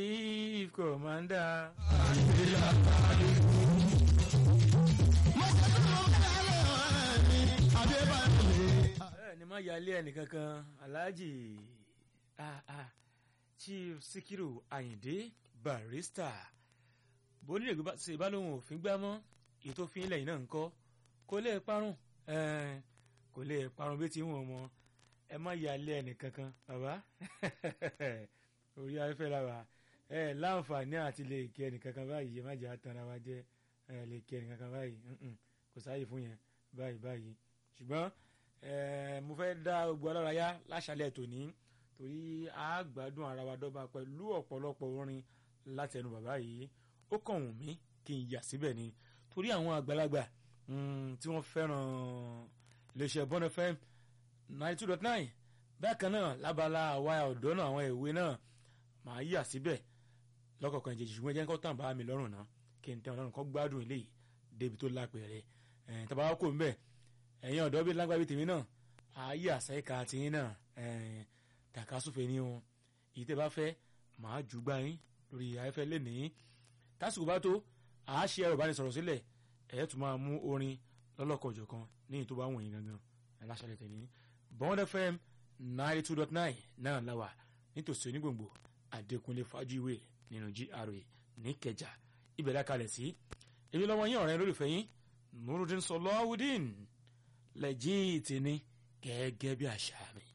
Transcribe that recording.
chief commander. bẹ́ẹ̀ ni má yálé ẹnìkankan alhaji ah, ah, chief sikiru ayinde barrister bonírègbè bá ṣe ìbálòhùn òfin gbá mọ́ èyí tó fi ń lẹ́yìn náà ń kọ́ kó lè parun eh, kò lè parun bí ti ń wọ̀n mọ́ ẹ má yálé ẹnìkankan bàbá orí afẹ́fẹ́ la wà ẹ láǹfààní àti lè kí ẹnìkankan báyìí ẹ má jẹ́ àtàrà wa jẹ́ ẹ lè kí ẹnìkankan báyìí mm-mm, kò sáàyè fún yẹn báyìí báyìí ṣùgbọ́n ẹ mo fẹ́ dá gbogbo alára yá láṣálẹ̀ tòní torí a gbádùn ara wa dọ́gba pẹ̀lú ọ̀pọ̀lọpọ̀ orin láti ẹnu bàbá yìí ó kàn wù mí kí n yà síbẹ̀ ni torí àwọn àgbàlagbà tí wọ́n fẹ́ràn iléeṣẹ́ Bond FM ninety two dot nine bákan náà lábala àwa ọ̀dọ́ náà àwọn ìwé náà màá yà síbẹ̀ lọ́kọ̀ọ̀kan ìjèjì ṣùgbọ́n jẹ́ kó tàn bá mi lọ́rùn náà kí n tẹ́ ọlọ́run kó gbádùn eléyìí débi tó lápẹ̀rẹ̀ ẹ̀ tàbá wá kò ń bẹ̀ ẹ̀yin ọ̀dọ́ bíi lágbàbí tèmi náà ààyè àṣẹ́ka tiyín náà tàkásùfẹ́ ní wọn èyí tẹ́ bá fẹ́ màá jù gbá yín lórí afẹ́fẹ́ lẹ́nìí tásìkò bá tó àá ṣe ẹ̀rọ ìbánisọ̀rọ̀ sílẹ̀ ẹ̀ tún máa mú orin lọ́lọ́kọ̀ọ̀jọ̀kan ní èyí tó bá wọ̀nyí gangan ẹ̀ láṣàlẹ̀ tẹ̀lé Bond FM ninety two dot nine náà láwà nítòsí onígbòǹgbò Adékúnlé Fájúwé nínú GRA níkẹjà ibẹ̀ lákalẹ̀ sí èmi lọ́wọ́ yín ọ̀rẹ́ lólùfẹ́ yín Nurudeen Sọlọ́wọ́dín lẹ́jìn tì ní gẹ́gẹ́ bí àṣà mi.